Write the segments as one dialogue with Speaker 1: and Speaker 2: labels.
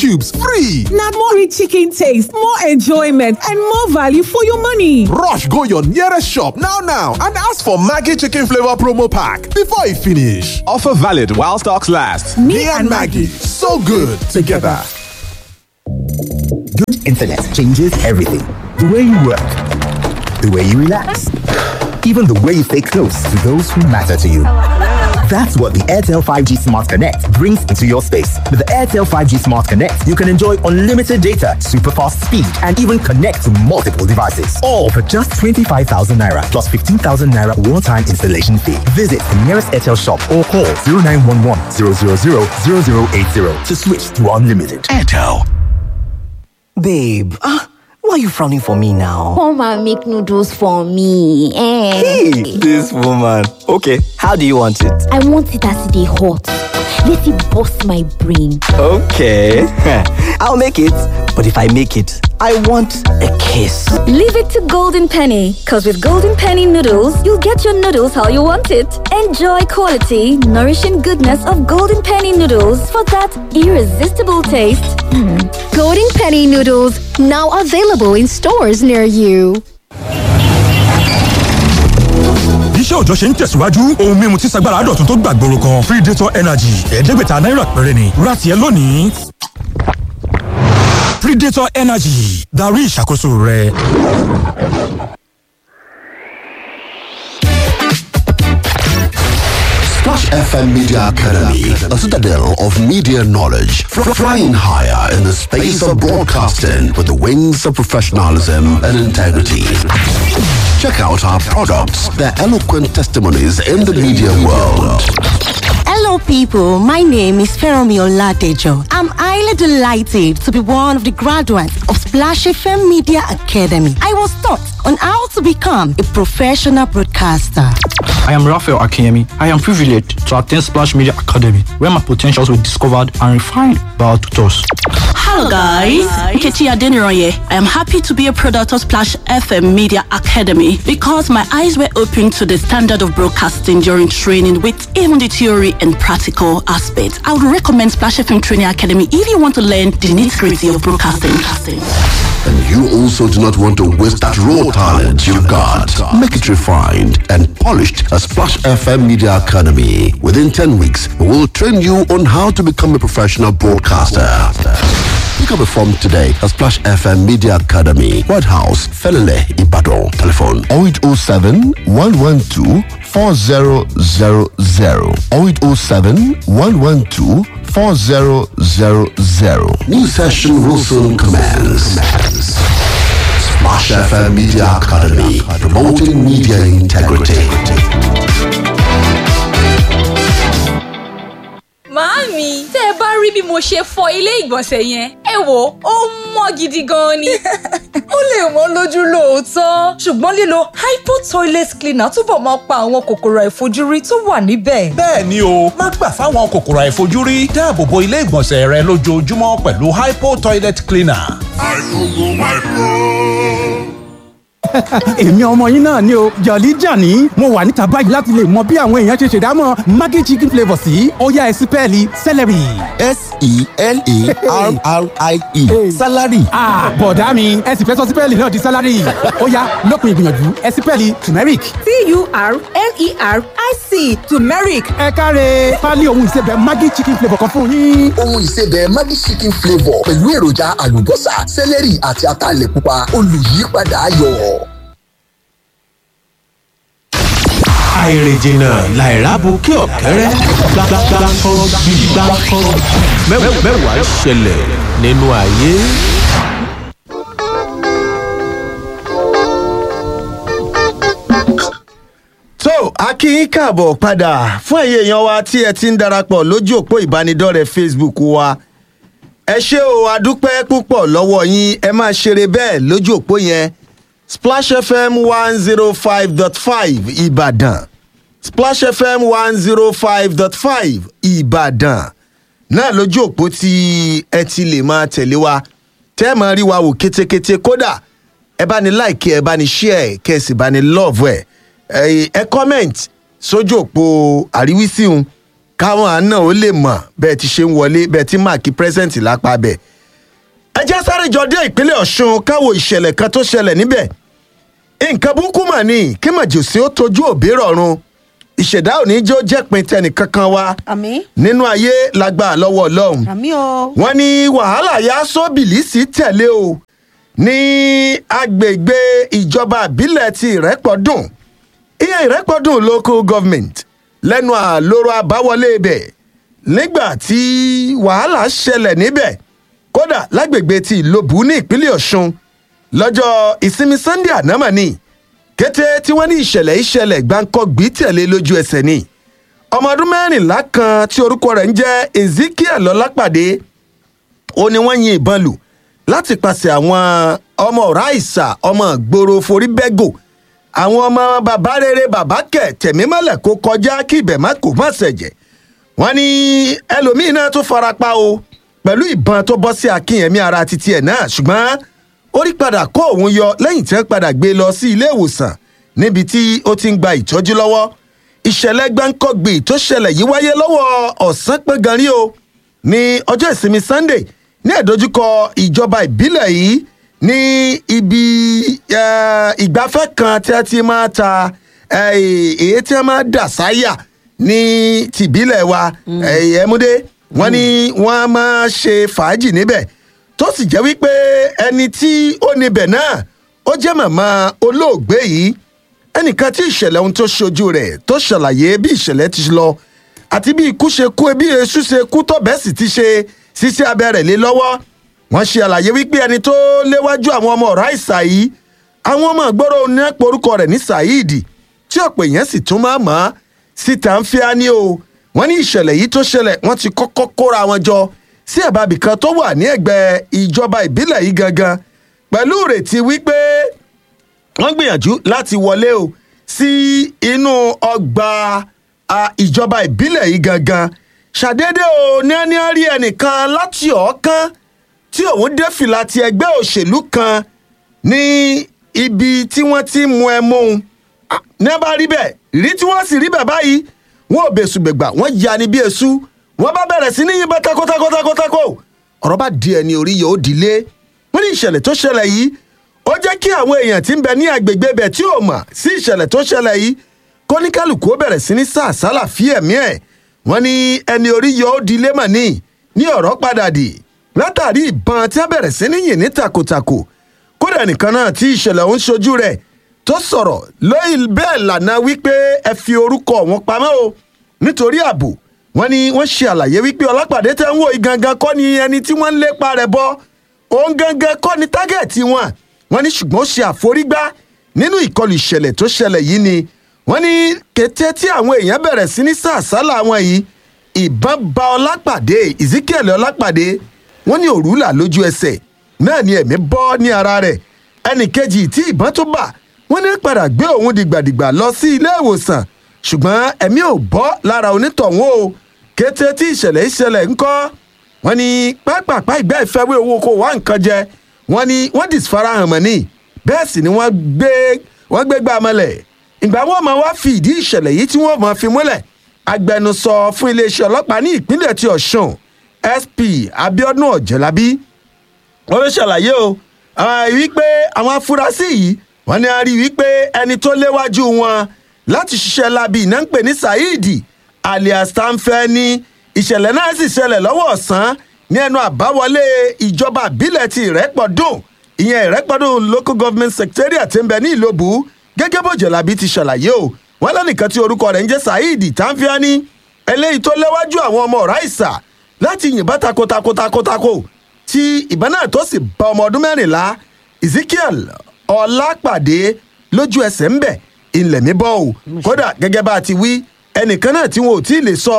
Speaker 1: cubes free.
Speaker 2: Na more rich chicken taste, more enjoyment, and more value for your money.
Speaker 1: Rush go your nearest shop now now and ask for Maggie Chicken Flavor Promo Pack before e finish. Offer valid while stocks last. Me and Maggie, so good together.
Speaker 3: Good internet changes everything. The way you work, the way you relax, even the way you stay close to those who matter to you. That's what the Airtel 5G Smart Connect brings into your space. With the Airtel 5G Smart Connect, you can enjoy unlimited data, super fast speed, and even connect to multiple devices. All for just 25,000 naira plus 15,000 naira one time installation fee. Visit the nearest Airtel shop or call 0911 000 0080 to switch to unlimited. Airtel.
Speaker 4: Babe, ah, why are you frowning for me now?
Speaker 5: Come and make noodles for me. Eh.
Speaker 4: Hey, this woman. Okay, how do you want it?
Speaker 5: I want it as they hot. Let it bust my brain.
Speaker 4: Okay, I'll make it. But if I make it, I want a kiss.
Speaker 6: Leave it to Golden Penny, because with Golden Penny noodles, you'll get your noodles how you want it. Enjoy quality, nourishing goodness of Golden Penny noodles for that irresistible taste.
Speaker 7: Golden Penny noodles now available in stores near you.
Speaker 8: iṣẹ́ òòjọ́ ṣe ń tẹ̀síwájú ohun mímu tí sagbára dọ̀tun tó gbàgbóró kan predator energy ẹ̀ẹ́dẹ́gbẹ̀ta náírà péré ni ra tiẹ̀ lónìí. predator energy darí ìṣàkóso rẹ.
Speaker 9: Splash FM Media Academy, a citadel of media knowledge, fr- flying higher in the space of broadcasting with the wings of professionalism and integrity. Check out our products, their eloquent testimonies in the media world.
Speaker 10: Hello, people. My name is Feromi Oladejo. I'm highly delighted to be one of the graduates of Splash FM Media Academy. I was taught on how to become a professional broadcaster.
Speaker 11: I am Raphael Akinyemi. I am privileged to attend Splash Media Academy, where my potentials were discovered and refined by our tutors.
Speaker 12: Hello guys, Nkechi Adeniroye. I am happy to be a product of Splash FM Media Academy because my eyes were opened to the standard of broadcasting during training with even the theory and practical aspects. I would recommend Splash FM Training Academy if you want to learn the nitty-gritty of broadcasting.
Speaker 9: And you also do not want to waste that raw talent you've got. Make it refined and polished at Splash FM Media Academy. Within 10 weeks, we will train you on how to become a professional broadcaster. Pick up a form today at Splash FM Media Academy, White House, Felele, Ibadan. Telephone 0807 112 4000 0807 112 4000. New session will soon commence. Splash FM Media Academy, promoting media integrity.
Speaker 13: Màámi, tẹ́ ẹ bá rí bí mo ṣe fọ ilé ìgbọ̀nsẹ̀ yẹn, ẹ wò ó mọ́ gidi gan ni.
Speaker 14: ó lè wọ́n lójú lóòótọ́ ṣùgbọ́n lílo hypo toilet cleaner túbọ̀ máa pa àwọn kòkòrò àìfojúrí tó wà níbẹ̀.
Speaker 15: bẹ́ẹ̀ ni o má gbà fáwọn kòkòrò àìfojúrí dáàbò bo ilé ìgbọ̀nsẹ̀ rẹ lójoojúmọ́ pẹ̀lú hypo toilet cleaner.
Speaker 16: àìkúngùn máìkú
Speaker 17: èmi ọmọ yín náà ni o jọ̀lí jàní mo wà níta báyìí láti lè mọ bí àwọn èèyàn ṣe ṣèdámọ̀ maggi chicken flavour sí ọ̀yá ẹ̀sìn pẹ́ẹ́lí celery.
Speaker 18: s-e-l-a-r-r-i-e salary.
Speaker 17: bọ̀dá mi ẹ̀sìn fẹ́ sọ sí pẹ́ẹ́lí náà di salary ọ̀yá lópin ìgbìyànjú ẹ̀sìn pẹ́ẹ́lí turmeric.
Speaker 2: t-u-r-m-e-r-i-c turmeric.
Speaker 17: ẹ káre pálí ohun ìsebẹ̀ maggi chicken flavour kan fún yín.
Speaker 18: ohun ìsebẹ̀ maggi chicken flavour pẹ̀lú èròjà àlùbọ́sà celery àti ataalẹ̀ pupa olùyípadà ayọ̀.
Speaker 19: àìrìnjìnà làìrábù kí ọ̀kẹ́rẹ́ gbàgbàgbàkọ́ bí gbàkọ́ mẹ́wàá ṣẹlẹ̀ nínú ayé.
Speaker 20: tó a kí yín káàbọ̀ padà fún ẹ̀yẹ èèyàn wa tí ẹ ti ń darapọ̀ lójú òpó ìbánidọ́rẹ̀ẹ́ facebook wa ẹ ṣé o adúpẹ́ púpọ̀ lọ́wọ́ yín ẹ máa ṣeré bẹ́ẹ̀ lójú òpó yẹn splash fm one zero five dot five ìbàdàn splash fm one zero five dot five ìbàdàn náà lójú òpó tí ẹ ti lè máa tẹ̀lé wa tẹ́ ẹ máa rí wa wò kétékété kódà ẹ bá ní láìkí ẹ bá ní ṣíẹ kẹ ẹ sì bá ní lọ́ọ̀fù ẹ ẹ comment sójú òpó àríwísí un káwọn àna ó lè mọ̀ bẹ́ẹ̀ ti ṣe ń wọlé bẹ́ẹ̀ ti máàkì present lápá bẹ́ẹ̀ ẹ jẹ́ sáré jọ dé ìpínlẹ̀ ọ̀ṣun káwo ìṣẹ̀lẹ̀ kan tó ṣẹlẹ̀ níbẹ̀ nǹkan burúkú mà ní kí màjèsí ó tojú òbí rọ̀run ìṣẹ̀dá òní jẹ́ ó jẹ́pin tẹnì kankan wa
Speaker 10: àmì
Speaker 20: nínú ayé lágbà lọ́wọ́ ọlọ́run
Speaker 10: àmì o.
Speaker 20: wọ́n ní wàhálà yá sóbìlìsì tẹ̀lé o ní agbègbè ìjọba àbílẹ̀ ti ìrẹ́pọ̀dùn iye ìrẹ́pọ̀dùn local government lẹ́nu àlóró àbáwọlé ibẹ̀ nígbà tí wàhálà ṣẹlẹ̀ níbẹ̀ kódà lágbègbè ti ìlòbù ní ìpínlẹ̀ ọ̀ṣun lọ́jọ́ ìsinmi sunday ànámà ni kété tí wọ́n ní ìṣẹ̀lẹ̀ ìṣẹ̀lẹ̀ gbáǹkọ́gbì tẹ̀lé lójú ẹsẹ̀ ni ọmọ ọdún mẹ́rìnlá kan tí orúkọ rẹ̀ ń jẹ́ ezekiel ọlápàdé ó ní wọ́n yin ìbọn lù láti pàṣẹ àwọn ọmọ ọ̀rá ìsà ọmọ ìgboro forí bẹ́gò àwọn ọmọ bàbá rere bàbá kẹ̀ tẹ̀mí mọ́lẹ̀ kó kọjá kí ibẹ̀ má kó má ṣẹ̀jẹ̀ wọ́n ní ẹlòmíín náà tó farapa o pẹ̀lú ìbọn tó bọ́ sí akínyẹ̀mí ara titi ẹ̀ náà ṣùgbọ́n ó rí padà kó òun yọ lẹ́yìn tí wọ́n padà gbé lọ sí ilé ìwòsàn níbi tí ó ti ń gba ìtọ́jú lọ́wọ́ ìṣẹ̀lẹ̀ gbáǹkọ́gbì tó ṣẹlẹ̀ yìí wáyé lọ́wọ́ ọ̀sán pé gan rí o ní ọjọ́ ìsinmi sunday ní ẹ̀dójúkọ ìjọba ìbílẹ̀ yìí ní ibi eh, ìgbafẹ́ kan tí a ti máa ta eh, èyí tí a máa dà sáyà ní tìbílẹ̀ wa ẹ̀yẹ́múdé wọ́n ní wọ́n á máa ṣe fàájì níbẹ̀ tó sì jẹ́ wípé ẹni tí ó níbẹ̀ náà ó jẹ́ màmá olóògbé yìí ẹnìkan tí ìṣẹ̀lẹ̀ ohun tó ṣojú rẹ̀ tó ṣàlàyé bí ìṣẹ̀lẹ̀ ti lọ àti bí ikú ṣe kú bí èṣù ṣe kú tọ̀bẹ́ sì ti ṣe ṣíṣe abẹ́rẹ́ lé lọ́wọ́ wọ́n ṣe àlàyé wípé ẹni tó léwájú àwọn ọmọ ọ̀rá ìsà yìí àwọn ọmọ ìgboro ní porúkọ rẹ̀ ní saheed tí ọ̀pọ̀ èèyàn sì tún máa mọ̀ ọ́ síta ń fíá ní o wọ́n ní ìṣẹ̀lẹ̀ yìí tó ṣẹlẹ̀ wọ́n ti kọ́kọ́ kóra wọn jọ sí ẹ̀bàbì kan tó wà ní ẹ̀gbẹ́ ìjọba ìbílẹ̀ yìí gangan pẹ̀lú ìrètí wípé wọ́n gbìyànjú láti wọlé o sí inú ọgbà a, ìjọba ìbílẹ̀ yìí gangan ṣàdédé o ní ẹni rí ẹnìkan láti ọ̀ọ́kán tí òun dé fìlà ti ẹgbẹ́ òṣèlú kan ní ibi tí wọ́n ti mú ẹ mú un ní ẹ bá rí bẹ́ẹ̀ rí tí wọ́n sì rí bẹ́ẹ̀ báyìí wọn ò bẹ̀sù gbẹ̀gbà wọ́n ya ni bí èṣù wọ́n bá bẹ̀rẹ̀ sí ní yín takotakotakotakó ọ̀rọ̀ bá di ẹni orí yóò dilé wọ́n ní ìṣẹ̀lẹ̀ tó ṣẹlẹ̀ yìí ó jẹ́ kí àwọn èèyàn tí ń bẹ ní agbègbè bẹ̀ tí ò mọ̀ sí ìṣẹ̀lẹ̀ tó ṣẹlẹ̀ yìí kóníkálùkù ó bẹ̀rẹ̀ sí ní sàásálà fí ẹ̀mí ẹ̀ wọ́n ní ẹni orí yóò dilé mọ̀ ní ní ọ̀rọ̀ padà dì látàrí ìbọn tí a bẹ̀rẹ̀ sí ní yìn ní takotako kódà nìkan náà tí ìṣẹ̀lẹ̀ òun ṣojú rẹ̀ tó sọ̀rọ̀ lóyìn bẹ́ẹ̀ lànà wípé ẹ fi orúkọ wọn pamọ́ o nítorí ààbò wọn ni wọ́n ṣe àlàyé wípé ọlọ́pàdé tẹ́ ń wò yìí gangan kọ́ ni ẹni tí wọ́n ń lépa rẹ̀ bọ́ òun gangan kọ́ ni tágẹ̀tì wọn wọn ní ṣùgbọ́n ó ṣe àforígbá nínú ìkọlù ìṣẹ̀lẹ̀ tó ṣẹlẹ̀ yìí ni wọ́n ní kété tí àwọn èèyàn bẹ̀rẹ̀ sí ní sàásálà wọn yìí ìbọn ba ọlápàdé ezekiel ọlápàdé wọ́n ní òrùlà lójú ẹsẹ̀ náà ni ẹ̀mí bọ́ ní ara rẹ̀ ẹnì kejì tí ìbọn tó bà wọ́n ní padà gbé òun dìgbàdìgbà lọ sí ilé ìwòsàn ṣùgbọ́n ẹ̀mí ò bọ́ lára onítọ̀hún o kété tí ìṣẹ̀lẹ̀ ìṣẹ̀lẹ̀ ńkọ́ wọ́n ní pápápá ìgbẹ́ ìfẹ́wé owó kó wá nǹkan jẹ wọ́n ní wọ́n dìsfarahàn mọ́ ní bẹ́ẹ̀ sì ni wọ́n gbé wọ́n gbé gbà mọ́lẹ̀ ìgbà wọn máa wá fi ìdí ìṣẹ̀lẹ̀ yìí tí wọ́n máa fi múlẹ̀ agbẹnusọ fún iléeṣẹ́ ọlọ́pàá ní ìpínlẹ̀ ti ọ̀ṣun sp abiodun ọ̀jẹ̀lábí wọ́n ló ṣàlàyé o wípé àwọn afurasí yìí wọ́n ní a rí wípé ẹni tó léwájú wọn láti ṣiṣẹ́ labi iná ń pè ní saheed alias tanfẹ́ ní ìṣẹ̀lẹ̀ náà sì ṣẹlẹ̀ lọ́wọ́ ọ̀sán ní ẹnu àbáwọlé ìjọba àbílẹ̀ ti ìrẹ́pọ̀dùn ìyẹn ìrẹ́pọ̀dùn local government secretariat ti ń bẹ ní ìlóbù gẹ́gẹ́ bó jẹ̀lábí ti ṣàlàyé o wọ́n lẹ́nìkan tí orúkọ rẹ̀ ń jẹ́ saheed tanfiani eléyìí tó léwájú àwọn ọmọ ọ̀rá ìsà láti yìnbọn takotakotakotako tí ìbọn náà tó sì bá ọmọ ọdún mẹ́rìnlá ezekiel ọlápàdé lójú ẹsẹ̀ ń bẹ̀ ilẹ̀ mi bọ́ o kódà gẹ́gẹ́ bá a ti wí ẹnìkan náà tí wọn ò tí ì lè sọ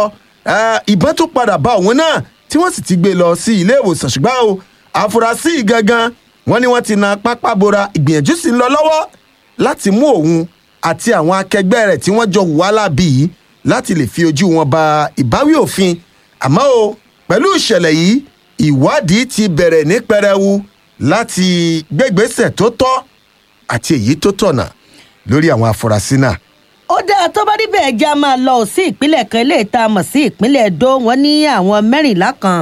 Speaker 20: ìbọn tó padà bá òun náà tí wọ́n sì ti gbé lọ sí ilé ìwòsàn ṣùgbọ́n o àfúrásì gangan wọ́n ní wọ́n ti na pápá bora ìgbìyànjú sí ń lọ lọ́wọ́ láti mú òun àti àwọn akẹgbẹ́ rẹ̀ tí wọ́n jọ wà lábì yìí láti lè fi ojú wọn ba ìbáwí òfin àmọ́ o pẹ̀lú ìṣẹ̀lẹ̀ yìí ìwádìí ti bẹ̀rẹ̀ ní pẹrẹwu láti gbégbèsè tó tọ́ àti èyí tó tọ̀nà lórí àwọn afurasí náà.
Speaker 10: ó dáa tó bá níbẹ̀ ẹja máa lọ sí ìpínlẹ̀ kan ilé ìta mọ̀ sí ìpínlẹ̀ edo wọn ní àwọn mẹ́rìnlá kan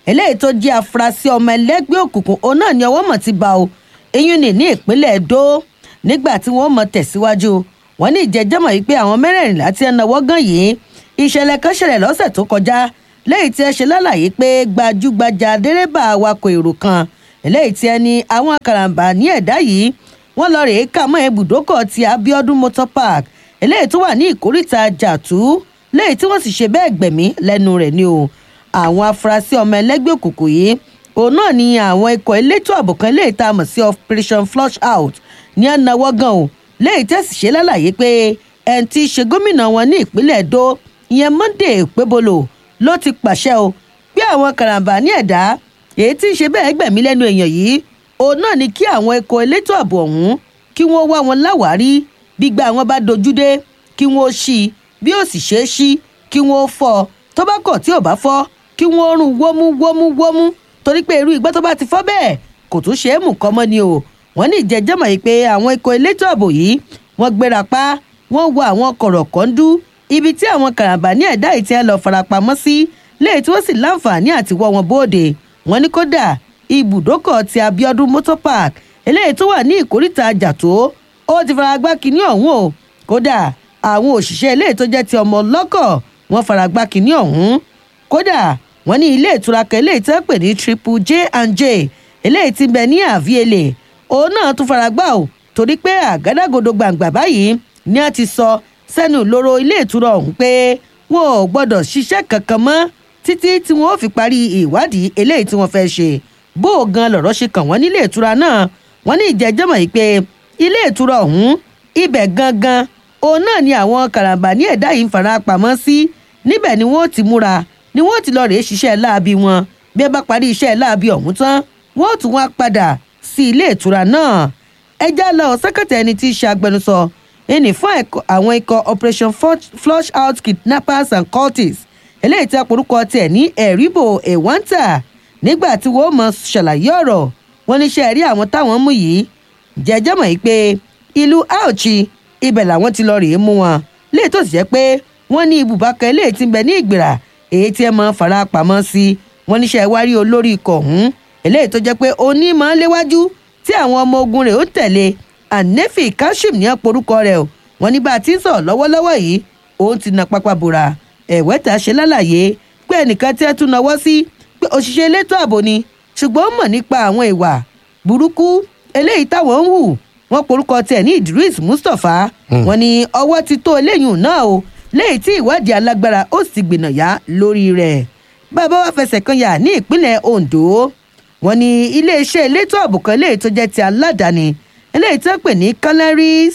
Speaker 21: eléyìí tó jẹ́ afurasí ọmọ ẹlẹ́gbẹ́ òkùnkùn òun náà ni ọwọ́ mọ̀ ti bá o eyín ní ní ìpínlẹ̀ edo nígbà tí wọ́n mọ̀ tẹ̀síwájú wọ́n ní ìjẹ́jọ́mọ̀ yìí pé àwọn mẹ́rẹ̀ẹ̀rìnlá tí ẹ náwó gan yìí ìṣẹ̀lẹ̀ kan ṣẹlẹ̀ lọ́sẹ̀ tó kọjá lẹ́yìn tí ẹ ṣe lálàyé pé gbajúgbajà dẹ́rẹ́bà awakọ̀ èrò kan eléyìí tí ẹ ní àwọn karambà ní ẹ̀dá yìí wọ́n lọ rèé kà mọ́ ibùdókọ̀ ti abiodun motor park eléyìí tó wà ní ìkórìtà jàtú lẹ́yìn tí wọ́n sì ṣe bẹ́ẹ̀ gbẹ̀mí lẹ́nu rẹ̀ ni o àwọn afurasí ọmọ ẹlẹ́gbẹ́ òkùnkùn yìí òun náà ni àwọn ikọ̀ elétò ààbò kan lè ta mọ̀ sí operation flush out ní ẹnáwó gan o lẹ́yìn tẹ́sí ṣe lálàyé pé ẹni tí í ṣe gómìnà wọn ní ìpínlẹ̀ èdò ìyẹn monday pébolo ló ti pàṣẹ o pé àwọn karambà ní ẹ̀dá èyí tí ń ṣe bẹ́ẹ̀ gbẹ̀mí lẹ́nu èèyàn yìí òun náà ni kí àwọn ikọ̀ elétò ààbò ọ̀hún kí wọ́n wá wọn láwárí gbígbà wọn bá dojú dé kí wọ́n ṣí i bí ó sì ṣe é ṣí kí wọ́n fọ́ ọ tó bá kọ̀ tí ò bá fọ́ kí wọ́n rún wómú wómú wómú torí pé irú ìgbà tó bá ti fọ́ bẹ́ẹ̀ kò tún ṣe é mú kọ́ mọ́ ni o wọ́n ní ìjẹ́jọ́mọ̀ yìí pé àwọn ikọ̀ elétò ààbò yìí wọ́n gbéra pa wọ́n wọ àwọn kọ̀rọ̀ kọ́ńdú ibi tí àwọn karambà ní ẹ̀dá ìtì ẹ̀ lọ farapamọ́ sí léyìí tí wọ́n sì láǹfààní àti wọ́ wọn bóde wọ́n ní kódà ibùdókọ̀ ti abiodun motor park eléyìí tó wà ní ìkórìtà àjàtó ó ti fara gbá kínní ọ̀hún o kódà àwọn òṣìṣẹ́ eléyìí tó jẹ́ ti ọmọ lọ́kọ̀ wọ́n fara gbá kínní ọ̀hún kódà wọ́n ní ilé ìtura kan eléyìí tó ń pè ní triple j and j eléyìí ti bẹ ní àvíyèlè òun náà tún fara gbá o torí pé àgádágodo gbàǹgbà báyìí ni a ti sọ sẹ́nu lóró ilé ìtura ọ̀hún pé wọn ò gbọ́dọ̀ ṣiṣẹ́ kankan mọ́ títí tí wọn ò fi parí ìwádìí eléyìí tí wọ́n fẹ́ ṣe bó o gan lọ̀rọ̀ ṣe kàn wọ́n nílé ìtura náà wọ́n ní ìjẹ́jọ́mọ̀ yìí pé ilé ìtura ọ̀hún ibẹ̀ gangan òun náà ni àwọn karambà ní ẹ̀dá yìí ń fara pamọ́ sí níbẹ̀ ni wọ́n ti múra ni wọ́n ti lọ rèé ṣiṣẹ́ láabi wọn bí ẹ bá parí iṣẹ́ láabi ọ̀hún tán wọ́n tún wá padà sí ilé ìtura náà ẹjá lọ sẹ́kẹ̀tẹ̀ ẹni tí í ṣe agbẹnusọ ẹni fún àwọn ikọ̀ operation flush out kidnappers and cultists eléyìí tí a porúkọ tiẹ̀ ní ẹ̀ríbò ẹ̀wáńtà nígbà tí wọ́n mọ̀ ṣàlàyé ọ̀rọ̀ wọn níṣẹ́ rí àwọn táwọn mú yìí jẹjẹ́ mọ̀ yìí pé ìlú auchi ibẹ̀ làwọn ti lọ rèé mú wọn léè tó sì jẹ́ pé wọ́n ní ibùbákan eléyìí ti ń bẹ ní ìgbìrà èyí tí ẹ mọ fara pamọ́ sí wọn níṣẹ́ wárí olórí ikọ̀ ọ̀hún eléyìí tó jẹ́ pé oní máa ń léwájú tí àwọn ọmọ ogun rẹ̀ ó tẹ̀lé anefi kashim ní àporúkọ rẹ̀ o wọn ní bá a ti ń sọ̀rọ̀ lọ́wọ́lọ́wọ́ yìí òun ti na pápá bora ẹ̀wẹ́ta ṣe lálàyé pé ẹnìkan tí ẹ tún náwó sí pé òṣìṣẹ́ elétò ààbò ni ṣùgbọ́n ó mọ̀ nípa àwọn ìwà burúkú eléyìí táwọn ń hù wọn porúkọ tiẹ̀ ní idris mustapha wọn ni ọwọ́ ti tó eléyìí náà o léyìí tí ìwádìí alágbára ó sì gbìnàyà lórí rẹ̀ bàbá wa fẹsẹ̀ kan yà ní ìpínlẹ̀ ondo wọn ni iléeṣẹ́ elétò ààbò kan léyìí tó jẹ́ ti aládàáni eléyìí tó pè ní canary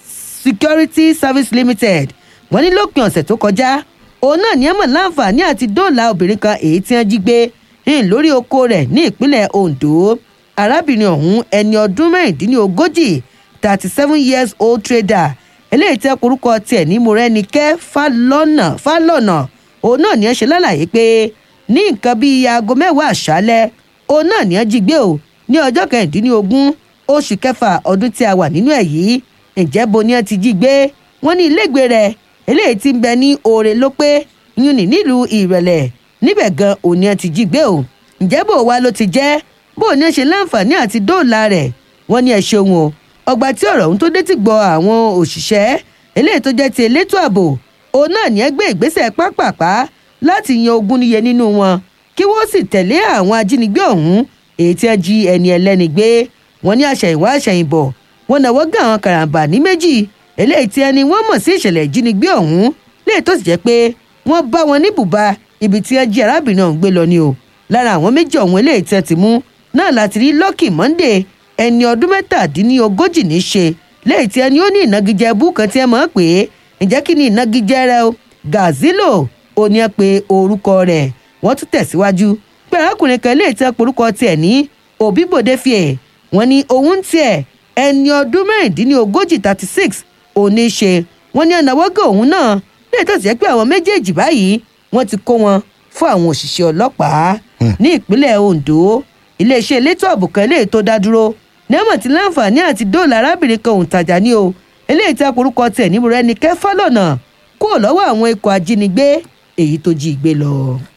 Speaker 21: security service limited wọn ní lópin ọ̀sẹ̀ tó kọjá òun náà ní ẹ̀mọ̀ láǹfààní àti dóòlà obìnrin kan èyí tí wọ́n jí gbé ń lórí oko rẹ̀ ní ìpínlẹ̀ ondo arábìnrin ọ̀hún ẹni ọdún mẹ́rìndínlógójì thirty seven years old trader eléyìí tẹ́ korúkọ tiẹ̀ ní morẹ́nikẹ́ fálọ́nà fálọ́nà òun náà ní ẹ ṣe lálàyé pé ní nǹkan bíi aago mẹ́wàá àṣálẹ́ òun náà ní ẹ jí gbé o ní ọjọ́ kẹrìndínlógún oṣù kẹfà ọdún tí a wà nínú ẹ̀ yìí ǹjẹ́ bo ni ẹ ti jí gbé wọ́n ní ilégbèé rẹ̀ eléyìí ti ń bẹ ní oore ló pé yún ní nílùú ìrẹ̀lẹ̀ níbẹ̀ gan òní ẹ ti jí gbé o ǹjẹ́ bò wá ló ti jẹ́ bó ní ẹ ṣe láǹfààní àti dóòlà rẹ̀ wọ́n ní ẹ ṣeun o ọgbà tí ọ̀rọ̀ ọ̀hún tó dé ti gbọ́ àwọn òṣìṣẹ́ eléyìí tó jẹ́ ti elétò ààbò òun náà ní ẹ gbé ìgbésẹ̀ pápápá láti yan ogún níye nínú wọn kí wọ́n sì tẹ̀lé àwọn ajínigbé ọ̀hún èyí tí ẹ jí ẹni ẹlẹ́ni gbé wọ́n ní àṣẹ̀yìnwá àṣẹ̀yìnbọ̀ wọn náwó gán àwọn karambà ní méjì eléyìí tí ẹni wọ́n mọ̀ sí ìṣẹ̀lẹ̀ ìjínigbé ọ̀hún léè tó sì jẹ́ pé wọ́n bá wọn ní bùbá ibi tí ẹ jí arábìnrin ọ̀hún gbé lọ ni o lára àwọn méjì ọ̀hún eléyìí tí ẹ ti mú náà láti rí lucky monday ẹni ọdún mẹ́tàdínlógójì ní í ṣe léyìí tí ẹni ó ní ìnagijẹ bú kan tí ẹ mọ̀ pé ǹjẹ́ kí ni ìnagijẹ rẹ o gazilo ò ní ẹ pé orúkọ rẹ̀ wọ́n tún tẹ̀síwájú pé arákùnrin kan léyìí tí ẹ porúkọ tiẹ̀ ní òbíbòde fìẹ̀ wọ́n ní òun tiẹ̀ ẹni ọdún mẹ́rìndínlógójì thirty six òní ṣe wọ́n ní ọ̀nàwọ́gọ̀ òun náà léyìí tó sì jẹ́ pé àwọn méjèèjì báyìí wọ́n ti kó wọn fún àwọn òṣìṣẹ́ ọlọ́pàá ní ìpínlẹ̀ ondo iléeṣẹ́ elétò ààbò kan eléyìí tó dá dúró nẹ́mọ̀ tí láǹfààní àti dóòlà arábìnrin kan òǹtajà ní o eléyìí tí akorúkọ tẹ̀ níbo rẹ ní kẹfà lọ́nà kúrò lọ́wọ́ àwọn ikọ̀ ajínigbé èyí tó jí gbé lọ.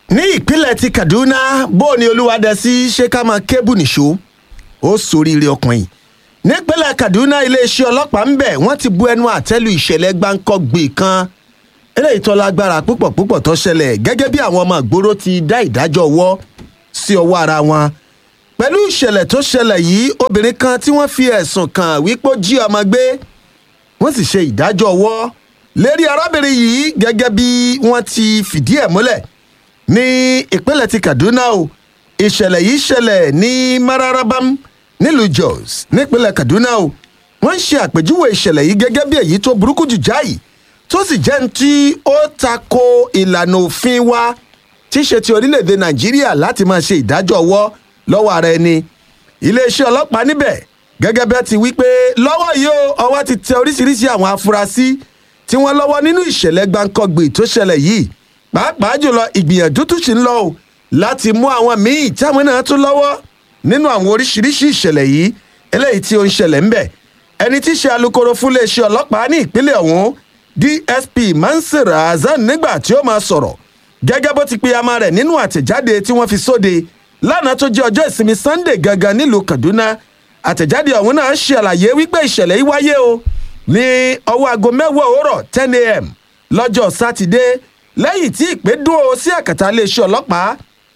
Speaker 20: ní ìpínlẹ̀ ti kaduna bó ni olúwadẹ́sí ṣe ká máa kébù nìṣó ó soríire ọkùnrin nípínlẹ̀ kaduna iléeṣẹ́ ọlọ́pàá ń bẹ̀ wọ́n ti bu ẹnu àtẹ́lu ìṣẹ̀lẹ̀ gbáǹkọ́gbè kan eléyìí tó lágbára púpọ̀ púpọ̀ tó ṣẹlẹ̀ gẹ́gẹ́ bí àwọn ọmọ ìgboro ti dá ìdájọ́ ọwọ́ sí ọwọ́ ara wọn pẹ̀lú ìṣẹ̀lẹ̀ tó ṣẹlẹ̀ yìí obìnrin kan tí wọ́n fi ẹ̀sùn kàn wípé ó jí ọmọ gbé wọ́n sì ṣe ìdájọ́ ọwọ́ lérí arábìnrin yìí gẹ́gẹ́ bí wọ́n ti fìdí ẹ̀ múlẹ̀ ní ìpínlẹ̀ ti kaduna o ìṣẹ̀lẹ̀ yìí ṣẹlẹ̀ ní mararabam nílùú jos nípínlẹ̀ kaduna o wọ́n ń ṣe àpèjúwe ìṣẹ̀lẹ̀ yìí gẹ́gẹ́ bí èyí tó burúkú jù jáì tó sì jẹ́ ní tí ó tako ìlànà òfin wa tí í ṣe ti orílẹ̀-èdè nàìjíríà láti máa ṣe ìdájọ́ ọwọ́ lọ́wọ́ ara ẹni iléeṣẹ́ ọlọ́pàá níbẹ̀ gẹ́gẹ́ bẹ́ẹ̀ ti wí pé lọ́wọ́ yìí ó ọwọ́ ti tẹ oríṣiríṣi àwọn afurasí tí wọ́n lọ́wọ́ nínú ìṣẹ̀lẹ̀ gbàǹkọ́gbè tó ṣẹlẹ̀ yìí pàápàá jùlọ ìgbìyànjú tún ṣì ń lọ o láti mú àwọn míì táwọn náà tún lọ́wọ́ nínú àwọn oríṣiríṣi ìṣẹ̀lẹ̀ yìí eléyìí tí ó ń ṣẹlẹ̀ ńbẹ̀ ẹni tí í ṣe alūkkóró fún iléeṣẹ́ ọlọ́pàá ní ìpínlẹ̀ ọ̀hún dsp mansur hasan nígbà tí ó máa sọ̀rọ̀ gẹ́gẹ́ bó ti pe ama rẹ̀ nínú àtẹ̀jáde tí wọ́n fi sóde lánàá tó jẹ́ ọjọ́ ìsinmi sunday gangan nílùú kaduna àtẹ̀jáde ọ̀hún náà ṣe àlàyé wípé ìṣẹ̀lẹ̀ yìí wáyé o ní ọwọ́ aago mẹ́wàá òwúrọ̀ ten a.m. lọ́jọ́ sátidé lẹ́yìn tí ìpè dúró sí àkàtà iléeṣẹ́ ọlọ́pàá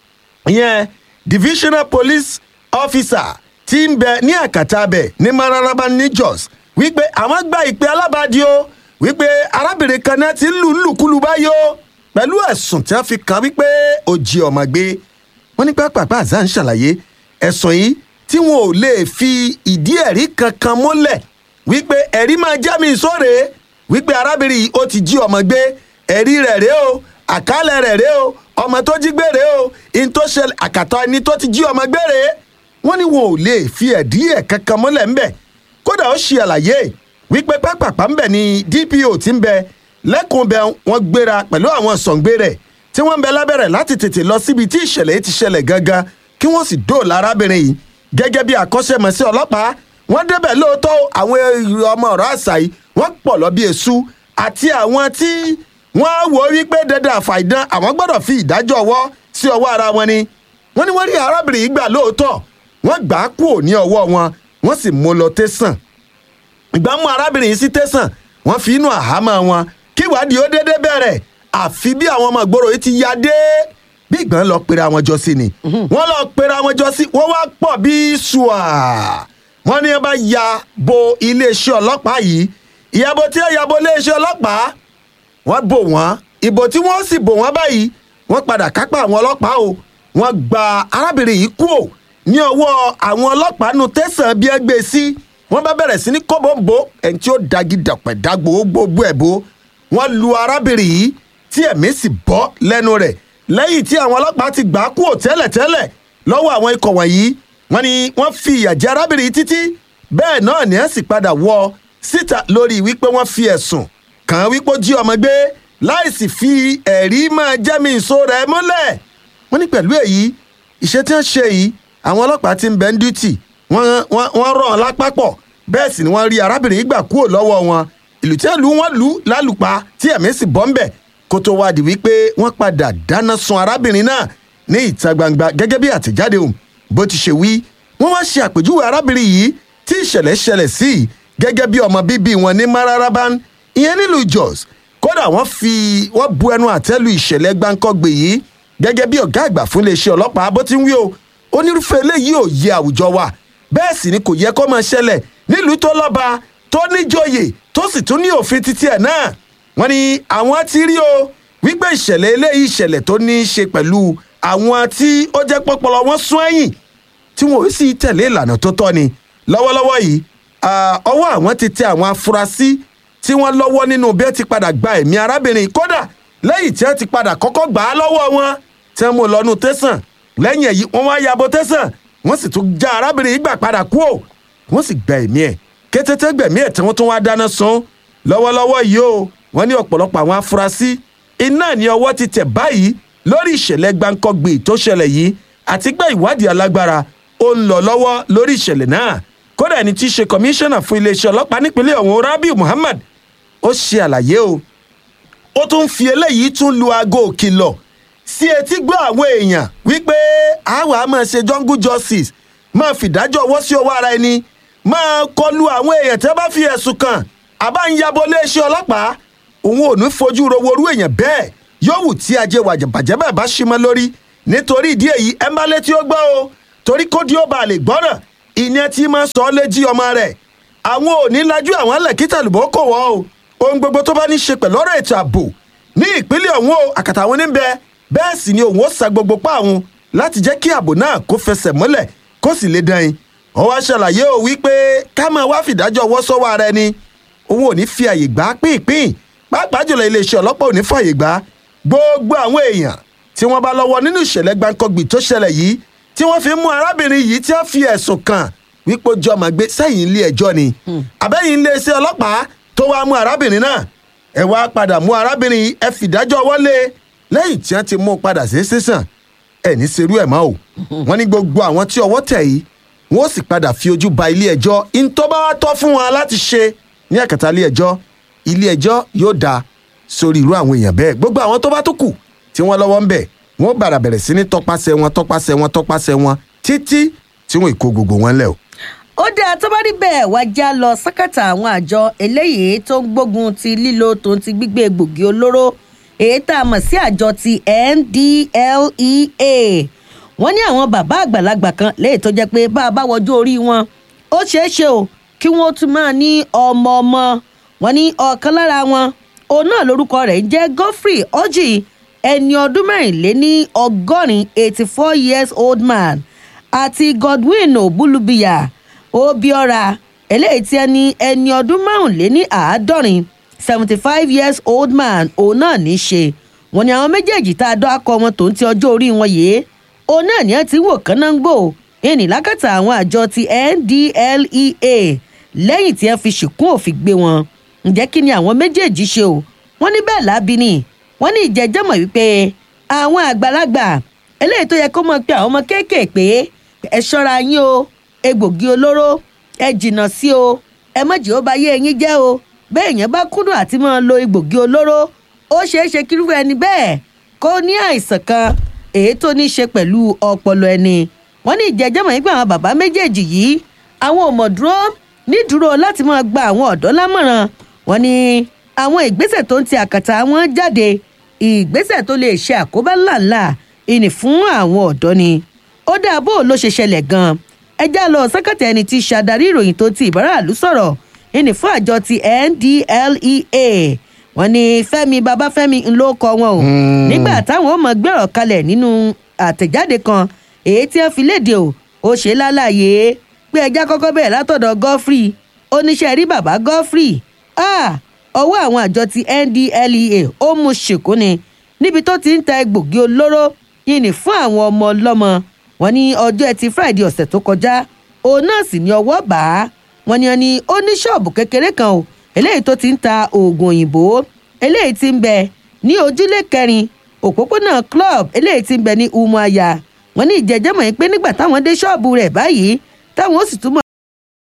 Speaker 20: ìyẹn divisional police officer ti ń bẹ ní àkàtà abẹ ní mararaba ní jos wípé àwọn gba ìpè alábàádì o wípé arábìnrin kan náà ti ń lù lùkulù báyìí o pẹ̀lú ẹ̀sùn tí wọ́n fi kàn wípé ó jí ọmọ gbé wọ́n ní pápápá àzá ń ṣàlàyé ẹ̀sùn yìí tí wọn ò lè fi ìdí ẹ̀rí kankan múlẹ̀ wípé ẹ̀rí máa já mi sóre wípé arábìnrin yìí ó ti jí ọmọ gbé ẹ̀rí rẹ̀ rèé o àkálẹ̀ rẹ̀ rèé o ọmọ tó jí gbé rèé o in tó ṣẹlẹ̀ àkàtà ẹni tó ti jí ọmọ gbé rèé wọ́n ní wọn ò lè fi ẹ̀dí ẹ̀ kankan múlẹ̀ ńbẹ̀ kódà ó ṣe àlàyé wípé pápápá ńbẹ̀ ni dpo ti ń bẹ lẹ́kùn bẹ wọ́n gbéra pẹ̀lú àwọn sọ̀ǹgbé rẹ̀ tí wọ́n ń bẹ lábẹ́rẹ̀ láti tètè lọ síbi tí ìṣẹ̀lẹ̀ yìí ti ṣẹlẹ̀ gangan kí wọ́n sì dóòlà arábìnrin yìí gẹ́gẹ́ bí àkọ́ṣẹ́mọṣẹ́ ọlọ́pàá wọ́n débẹ̀ lóòótọ́ àwọn ọmọ ọ̀rọ̀ àṣà yìí wọ́n pọ̀ lọ bí èṣù àti àwọn tí wọ́n wò ó wípé dandan àfàìdán àwọn gbọ́dọ̀ fi ìdájọ́ ọwọ́ sí ọwọ́ ara wọn ni wọ́n ní wọ́n rí arábìnrin yìí gbà lóòótọ́ wọ́n gbà á kúrò ní ọwọ́ wọn wọ́n sì mú lọ tẹ̀sán ìgbà mú arábìnrin yìí sí tẹ̀sán wọ́n fi inú àhámọ́ wọn kí ìwádìí ó déédéé bẹ̀rẹ̀ àfi bí àwọn ọmọ ìgboro yìí ti ya dé bí ìgbọ́n lọ pera wọn jọ sí ni wọ́n lọ pera wọn jọ sí wọ́n wá pọ̀ bí ṣùà wọ́n ní wọ́n bá ya bo iléeṣẹ́ ọlọ́pàá yìí ìyàbọ̀ tí wọ́n ya bo iléeṣẹ́ ọlọ́pàá wọ́n bò wọ́n ìbò tí wọ́n sì bò wọ́n báyìí wọ́n padà kápá àwọn ọlọ́pàá o wọ́n gba arábìnrin yìí kúò ní ọwọ́ àwọn ọlọ́pàá nu tẹ̀sán bí ẹ gbé sí wọ́n bá bẹ̀rẹ̀ sí ní kọ́bọ̀nbó ẹni tí ó dagi dàpẹ̀ dàgbò gbogbo ẹ̀ bó wọ́n lu arábìnrin yìí tí ẹ̀mí sì bọ́ lẹ́nu rẹ̀ lẹ́yìn tí àwọn ọlọ́pàá ti gbà á kúò tẹ́lẹ̀tẹ́lẹ̀ lọ́wọ́ àwọn ikọ̀ wọ̀nyí wọ́n ní wọ́n fi ìyà jẹ arábìnrin yìí títí bẹ́ẹ̀ náà ni ẹ̀ sì padà wọ síta lórí wípé wọ́n fi ẹ̀sùn kàn án wípé ó jí ọmọ gbé láìsí fi ẹ̀rí máa jẹ́mi ìṣó rẹ̀ múlẹ̀ wọ́n ní pẹ̀lú èyí iṣẹ́ tí wọ́n ṣe yìí àwọn ọlọ́pàá ti ń bẹ́ ń dútì wọ́n rọ̀ ọ́n lápapọ̀ bẹ́ẹ̀ sì ni wọ́n rí arábìnrin yìí gbà kúrò lọ́wọ́ wọn ìlú tí ìlú wọn lù lálùpá tí ẹ̀mí sì bọ́ ń bẹ̀ kó tó wá di wípé wọ́n padà dáná sun arábìnrin náà ní ìta gbangba gẹ́gẹ́ bí àtẹ̀jáde òun bó ti ṣe wí wọ́n wá ṣe àpèjúwe arábìnrin yìí tí ìṣẹ̀lẹ̀ ṣẹlẹ̀ sí gẹ́gẹ́ bí ọmọ bíbí wọn ní mararaban ìyẹn nílùú jos kódà wọ́n fi wọ́n bu ẹnu àtẹ́lu ìṣẹ̀lẹ̀ gbáǹkọ́gbè yìí gẹ́gẹ́ bí ọ̀gá àgbà fún iléeṣẹ́ ọlọ́pàá bó ti ń wí o onírúfẹ́ eléyìí ò yẹ àwùjọ wa bẹ́ẹ̀ sì ni kò yẹ kó máa ṣẹlẹ̀ nílùú tó lọ́ba tó níjòyè tó sì tún ní òfin títí ẹ̀ náà wọ́n ní àwọn ti rí o wípé ìṣẹ̀lẹ̀ eléyìí ìṣẹ̀lẹ̀ tó ní í ṣe pẹ̀lú àwọn tí ó jẹ́ pọ́pọ́lọ wọn sún ẹ̀yìn tí wọn ò sì tẹ̀lé ìlànà tó tọ́ ni lọ́wọ́lọ́wọ́ yìí ọwọ́ àwọn ti tẹ àwọn afurasí tí wọ́n lọ́wọ́ nínú bí ẹ ti padà gba ẹ̀mí arábìnrin kódà lẹ́yìn tí ẹ ti padà kọ́kọ́ gbà á lọ́wọ́ wọn tí wọ́n mú lọ́nu tẹ̀sán lẹ́yìn èyí wọ́n wá yabo tẹ̀sán wọ́n sì tún já arábìnrin yìí gbà padà kú ò wọ́n sì gba ẹ̀mí ẹ̀ kétété gbẹ̀mí ẹ̀ tí wọ́n tún wá dáná sun lọ́wọ́lọ́wọ́ yìí o wọ́n ní ọ̀pọ̀lọpọ̀ àwọn afurasí iná ní ọwọ́ ti tẹ̀ báyìí lórí ìṣẹ̀lẹ̀ gbáǹkọ́gbì tó ṣẹlẹ̀ yìí àti pé ìwádìí alágbára ó ń lọ lọ́wọ́ lórí ìṣẹ̀lẹ̀ náà kódà ẹni tí í ṣe kọmíṣánná fún iléeṣẹ́ ọlọ́pàá nípínlẹ̀ ọ̀hún rabiu muhammad ó ṣe àlàyé o ó tún fi eléyìí tún lu aago òkìlọ̀ sí etí gbọ́ àwọn èèyàn wípé àwa máa ṣe jungle justice máa fìdájọ́ ọwọ́ sí ọwọ́ ara ẹni máa kọlu àwọn èèyàn tẹ́ bá fi ẹ̀sùn kàn àbá ń yabo iléeṣẹ́ ọlọ́pàá òun ò ní fojú ro worú èèyàn bẹ́ẹ̀ yóò wù tí ajé wàjàbàjẹ́ bẹ́ẹ̀ bá ṣí mọ́ lórí nítorí ìdí èyí ẹ má létí ó gbọ́ o torí kó dí ó bá lè gbọ́ràn ìyẹn tí máa sọ ọ́ léjì ọmọ rẹ̀ àwọn ò ní lajú àwọn alẹ́kítà lùbọ́ kò wọ́ o ohun gbogbo tó bá ní ṣe pẹ̀lú ọ̀rọ̀ ètò ààbò ní ìpínlẹ̀ ọ̀hún o àkàtà àwọn oníbẹ̀ bẹ́ẹ̀ sì ni òun ó sa gbogbo pa àwọn láti jẹ́ kí ààbò náà kó fẹsẹ̀ mọ́lẹ̀ kó sì lè dán in wọ́n wá ṣàlàyé o wípé ká máa wá fìdájọ́ ọwọ́ sọ́wọ́ ara ẹni òun ò ní fi àyè gbà pínpín pàápàá jùlọ iléeṣẹ́ ọlọ́pàá ò ní fàyè gbà gbogbo àwọn èèyàn tí wọ́n bá lọ́wọ́ nínú ìṣẹ̀lẹ̀ gbàǹkangbì tó ṣẹlẹ̀ yìí tí wọ́n fi mú arábìnrin yìí tí wọ́n fi ẹ̀sùn kàn wípé ó jọ máa gbé sẹ́yìn ilé ẹjọ́ ni àbẹ́yìn iléeṣẹ́ ọlọ́pàá tó wá mú arábìnrin náà ẹ wá padà mú arábìnrin yìí ẹ fìdájọ́ wọlé lẹ́yìn tí wọ́n ti mú un padà sí sísàn ẹ̀ ní serú ẹ̀ mọ́ o wọ́n ní gbogbo àwọn tí ọwọ́ tẹ̀ yìí wọ́n sì padà fi ojú ba ilé ẹjọ́ ntọ́ba wa tọ́ fún wọn láti ṣe ní ẹ̀kẹta ilé ẹjọ́ ilé ẹjọ́ yóò dáa sórí irú àwọn èèyàn bẹ́ẹ̀ gbogbo àwọn tó bá tó kù tí wọ́n lọ́wọ́ ń bẹ̀ wọ́n bàrà bẹ̀rẹ̀ sí ní tọpasẹ̀ wọn tọpasẹ̀ wọn tọpasẹ̀ wọn títí tí wọ́n ìkó gbogbo wọn lẹ̀ o.
Speaker 21: ó dáa tó bá rí bẹ́ẹ̀ wá já lọ sákàtà àwọn àjọ eléyìí tó ń gbógun ti lílo tòun ti gbígbé egbògi olóró èyí tá a mọ̀ sí àjọ ti ndlea wọ́n ní àwọn bàbá àgbàlagbà kan léyìí tó jẹ́ pé bá a bá wọjú orí wọn ó ṣeé ṣe o kí wọ́n tún máa ní ọmọ ọmọ wọn ní ọ̀kan lára wọn òun náà lórúkọ rẹ̀ ń jẹ́ godfrey orji ẹni ọdún mẹ́rìnléní ọgọ́rin eighty four years old man àti godwin obulubiya obiora eléyìí tí ẹni ẹni ọdún márùnléní àádọ́rin seventy five years old man òun náà ní í ṣe wọn ni àwọn méjèèjì tá a dọ́ akọ wọn tó ń ti ọjọ́ orí wọn yìí òun náà ní ẹ ti wò kánáńgbò ìní lákàtà àwọn àjọ ti ndlea lẹ́yìn tí ẹ fi ṣìkún òfin gbé wọn ǹjẹ́ kí ni àwọn méjèèjì ṣe o wọ́n ní bẹ́ẹ̀ lábí ni wọ́n ní ìjẹ́jọ́ mọ̀ wípé àwọn àgbàlagbà eléyìí tó yẹ kó mọ̀ pé àwọn ọmọ kéékèèpé ẹ ṣọ́ra yín o egbògi olóró ẹ jìnnà sí o ẹ mọ̀jì ó bá yé eyín jẹ́ o bẹ́ẹ̀ yẹn bá kúndùn àti máa lo egbògi olóró ó ṣeé ṣe kírúfẹ́ ẹni bẹ́ẹ̀ kó ní àìsàn kan èyí tó ní í ṣe pẹ̀lú ọpọlọ ẹni wọ́n ní ìjẹ́jọ́ mọ̀ wípé àwọn bàbá méjèèjì yìí àwọn ò mọ̀ dúró nídúró láti máa gba àwọn ọ̀dọ́ lámọ̀ràn wọn ni àwọn ìgbésẹ̀ tó ń ti àkàtà wọn jáde ìgbésẹ̀ tó lè ṣe àkóbá ńláńlá ìní fún àwọn ọ̀dọ́ ni ó dáa bó ló ṣe ṣẹlẹ̀ gan-an ẹjá lọ sẹ́kẹ̀tì ẹni tí ṣàdarí ìròyìn tó ti ìbáraàlú sọ̀rọ̀ ìní fún àjọ ti ndlea wọn ni fẹmi babafẹmi ńlọ kọ wọn o nígbà táwọn ọmọ gbẹrọ kalẹ̀ nínú àtẹ̀jáde kan èyí tí wọ́n fi léde o ó ṣe lálàyé pé ẹja kọ́kọ́ bẹ̀rẹ̀ látọ̀dọ̀ godfrey oníṣẹ́ rí bàbá godfrey ọwọ́ àwọn àjọ ti ndlea ó mú ṣèkú ni níbi tó ti ń ta egbògi olóró yìnyín fún àwọn ọmọ ọlọ́mọ wọn ní ọjọ́ ẹtì friday ọ̀sẹ̀ tó kọjá òun náà sì ní ọwọ́ bá a wọn ni wọn ní ó ní ṣọ́ọ̀bù kékeré kan o eléyìí tó ti ń ta oògùn òyìnbó eléyìí ti ń bẹ ní ojúlé kẹrin òpópónà club eléyìí ti ń bẹ ní umuaya wọn ní ìjẹjẹmọ yìí pé nígbà táwọn dé ṣọ́ọ̀bù rẹ̀ báyìí táwọn ó sì túmọ̀